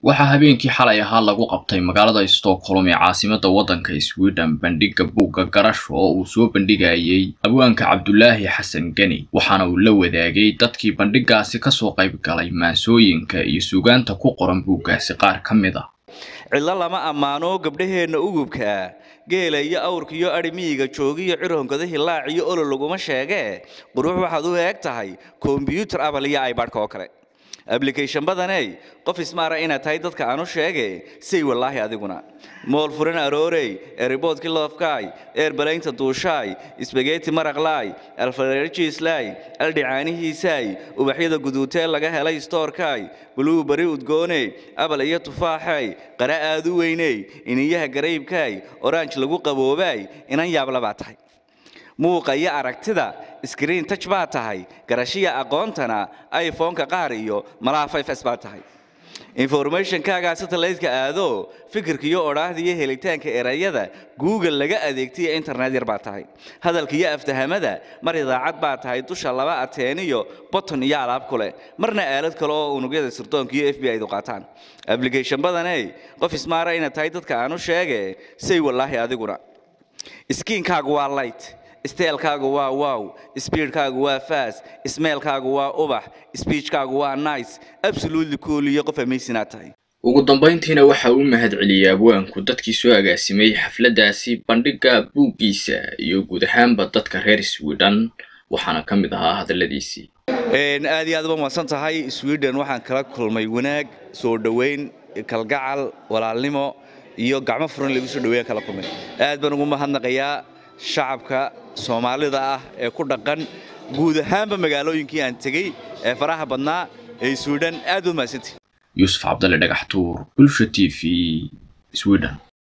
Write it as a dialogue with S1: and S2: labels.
S1: waxaa habeenkii xalay ahaa lagu qabtay magaalada stockholm ee caasimada waddanka sweden bandhigga buugga garasho oo uu soo bandhigayay abwaanka cabdulaahi xasan geni waxaana uu la wadaagay dadkii bandhiggaasi kasoo qayb galay maansooyinka iyo suugaanta ku qoran buuggaasi qaar ka mid a
S2: cidlo lama ammaano gabdhaheenna ugubka geela iyo awrka iyo adhimiyiga joogiyo cirhonkada hilaac iyo olol laguma sheegee qurux waxaad u eeg tahay kombyuutar abal iyo ibadhka oo kale ablication badaney qof ismaara inaad tahay dadka aanu sheege say wallaahi adiguna mool furan aroorey eriboodki loofkaay eerbalaynta duushaay isbageeti maraqlaay alfareerjiislaay aldhicaanihiisaay ubaxyada guduutee laga helay stoorkaay buluu bari udgooney abal iyo tufaaxay qara aad u weyney iniyaha garaybkaay oranj lagu qaboobaay inan yaablabaa tahay muuqa iyo aragtida skriin taj baa tahay garashiya aqoontana iphoneka qaar iyo malaha fs baa tahay informationkaagaa satelliteka aado fikirka iyo odhaahda iyo helitaanka erayada google laga adeegtaiyo internet yar baa tahay hadalka iyo aftahamada mar idaacad baa tahay dusha laba ateen iyo boton iyo alaab kule marna aalad kale oo unugyada sirdoonka iyo f b idu qaataan application badaney qof ismaara inaad tahay dadka aanu sheege say wallaahi adiguna skiinkaagu waa light steelkaagu waa wow speedkaagu waa fas smeelkaagu waa ubax speechkaagu waa nice absolutely cool iyo qof amaysinaad tahay
S1: ugu dambayntiina waxa uu mahad celiyey abwaanku dadkii soo agaasimay xafladdaasi bandhigga buuggiisa iyo guud ahaanba dadka reer sweden waxaana ka mid ahaa hadalladiisii
S2: aad iyo aad uba mahadsan tahay sweden waxaan kala kulmay wanaag soo dhoweyn kalgacal walaalnimo iyo gacmo furan lagu soo dhaweeyan kala kulmay aad baan ugu mahadnaqayaa shacabka soomaalida ah ee ku dhaqan guud ahaanba magaalooyinkii aan tegey ee faraha badnaa ee sweden aad u mahadsantii
S1: yuusuf cabdalle dhagaxtuur bulsha t v sweden